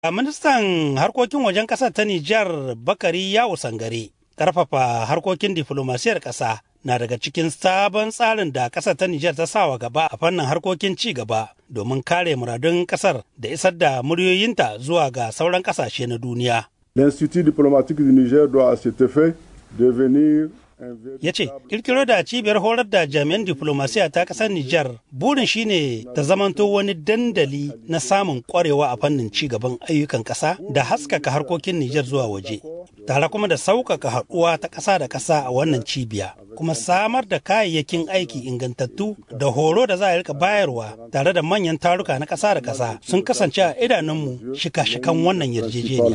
Ministan harkokin wajen ƙasar ta Nijar Bakari Yawo Sangare ƙarfafa harkokin diflomasiyar ƙasa na daga cikin sabon tsarin da ƙasar ta Nijar ta sawa gaba a fannin harkokin ci gaba domin kare muradun ƙasar da isar da muryoyinta zuwa ga sauran ƙasashe na duniya. L'Institut diplomatique du Niger doit à cet effet devenir ya ce kirkiro da cibiyar horar da jami'an diplomasiya ta ƙasar Nijar burin shine ta zamanto wani dandali na samun kwarewa a fannin ci gaban ayyukan ƙasa da haskaka harkokin Nijar zuwa waje tare kuma da sauƙaƙa haɗuwa ta ƙasa da ƙasa a wannan cibiya kuma samar da kayayyakin aiki ingantattu da horo da za a rika bayarwa tare da manyan taruka na ƙasa da ƙasa sun kasance a idanunmu shika-shikan wannan yarjejeniya.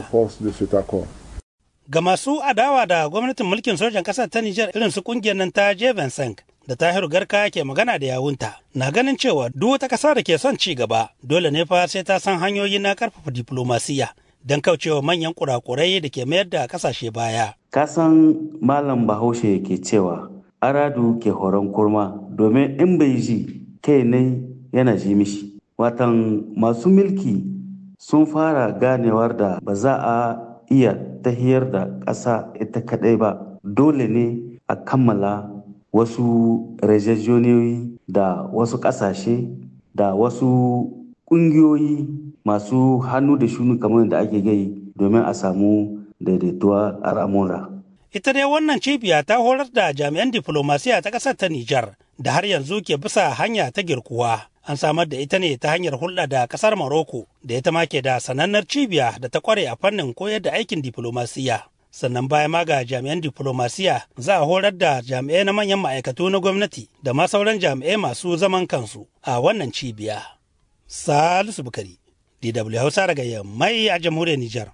Ga masu adawa da gwamnatin mulkin sojan ƙasar ta Nijar irin su kungiyar nan ta Jevensank da Tahiru Garka ke magana da yawunta na ganin cewa duk wata ƙasa da ke son ci gaba dole ne fa sai ta san hanyoyi na ƙarfafa diplomasiya don kaucewa manyan kurakurai da ke mayar da ƙasashe baya. Kasan Malam Bahaushe ke cewa aradu ke horon kurma domin in bai ji kai ne yana ji mishi. Watan masu mulki sun fara ganewar da ba za a iya tahiyar da ƙasa ita kaɗai ba dole ne a kammala wasu rejejoniyoyi da wasu ƙasashe da wasu ƙungiyoyi masu hannu da shunu kamar da ake gai domin a samu daidaituwa a ramura. Ita dai wannan cibiya ta horar da jami'an diflomasiya ta ƙasar ta Nijar da har yanzu ke bisa hanya ta girkuwa. An samar da ita ne ta hanyar hulɗa da ƙasar Maroko da ita ma ke da sanannar cibiya da ta ƙware a fannin koyar da aikin diflomasiya. Sannan baya ma ga jami'an diflomasiya za a horar da jami'ai na manyan ma'aikatu na gwamnati da ma sauran jami'ai masu zaman kansu a wannan cibiya. Salisu Bukari, DW Hausa daga Yammai a jamhuriyar Nijar.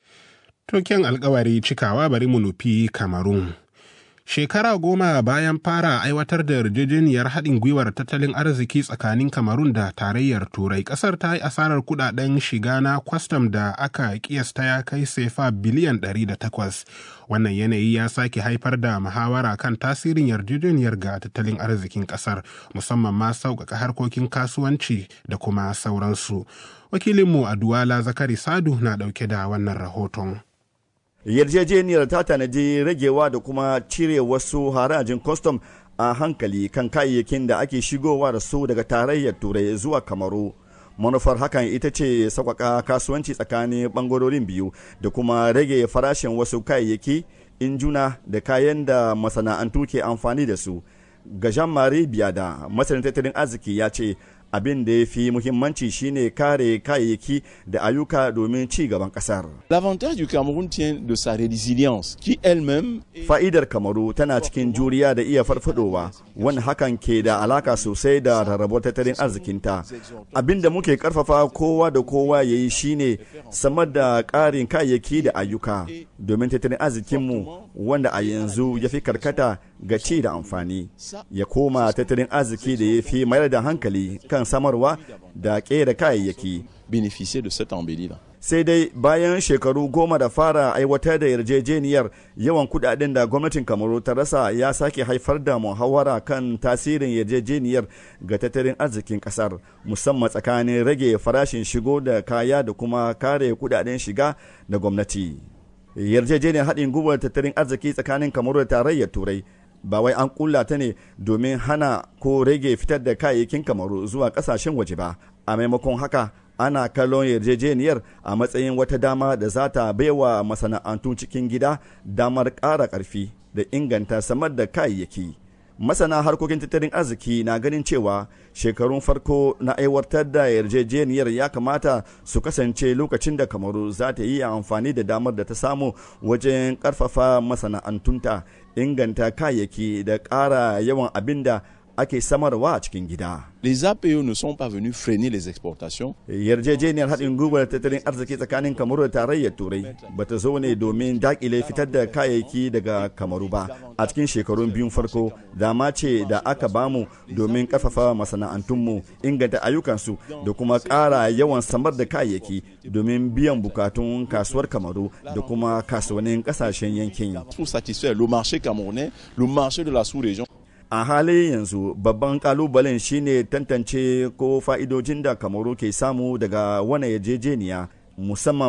Token alkawari cikawa bari mu nufi Kamarun. Shekara goma bayan fara aiwatar da yarjejeniyar haɗin gwiwar tattalin arziki tsakanin Kamarun da tarayyar Turai, ƙasar ta yi asarar kuɗaɗen shiga na kwastam da aka kiyasta ya kai sefa biliyan 108. Wannan yanayi ya sake haifar da muhawara kan tasirin yarjejeniyar ga tattalin arzikin ƙasar, musamman ma sauƙaƙa harkokin kasuwanci da kuma sauransu. Wakilinmu a Duwala Zakari Sadu na ɗauke da wannan rahoton. yarjejeniyar ta tanadi ragewa da kuma cire wasu harajin kwastam a hankali kan kayayyakin da ake shigowa da su daga tarayyar turai zuwa kamaru manufar hakan ita ce sauƙaƙa kasuwanci tsakanin ɓangarorin biyu da kuma rage farashin wasu kayayyaki injuna da kayan da masana'antu ke amfani da su ga jean-marie biada masanin tattalin arziki ya ce abin da ya fi muhimmanci shine kare kayayyaki da ayyuka domin ci gaban kasar. L'avantage du Cameroun tient de sa résilience qui elle-même Fa'idar Kamaru tana cikin juriya da iya farfadowa wani hakan ke da alaka sosai da rarrabuwar tattalin arzikinta. Abin da muke karfafa kowa da kowa ya yi shine samar da ƙarin kayayyaki da ayyuka domin tattalin arzikinmu wanda a yanzu ya fi karkata ga ci da amfani ya koma tattalin arziki da ya fi mayar da hankali kan samarwa da kera kayayyaki. bénéficier de cette embellie-là. Sai dai bayan shekaru goma da fara aiwatar da yarjejeniyar yawan kudaden da gwamnatin Kamaru ta rasa ya sake haifar da muhawara kan tasirin yarjejeniyar ga tattalin arzikin kasar musamman tsakanin rage farashin shigo da kaya da kuma kare kudaden shiga da gwamnati. Yarjejeniyar haɗin gwiwar tattalin arziki tsakanin Kamaru da tarayyar Turai ba wai an kulla ta ne domin hana ko rage fitar da kayayyakin kamaru zuwa kasashen waje ba a maimakon haka ana kallon yarjejeniyar a matsayin wata dama da za ta baiwa masana'antun cikin gida damar ƙara ƙarfi da inganta samar da kayayyaki masana harkokin tattalin arziki na ganin cewa shekarun farko na aiwatar da yarjejeniyar ya kamata su kasance lokacin da kamaru za ta yi amfani da damar da ta samu wajen karfafa masana'antunta inganta kayayyaki da ƙara yawan abin da ake samarwa a cikin gida. Les APE ne sont pas venus freiner les exportations. Yarjejeniyar haɗin gwiwar tattalin arziki tsakanin Kamaru da tarayyar Turai ba ta zo ne domin dakile fitar da kayayyaki daga Kamaru ba. A cikin shekarun biyun farko, dama ce da aka bamu domin ƙarfafa masana'antunmu, inganta ayyukansu da kuma ƙara yawan samar da kayayyaki domin biyan bukatun kasuwar Kamaru da kuma kasuwannin ƙasashen yankin. Pour satisfaire le marché camerounais, le marché de la sous-région. a halin yanzu babban kalubalen shine tantance ko fa'idojin da kamaru ke samu daga wani yarjejeniya musamman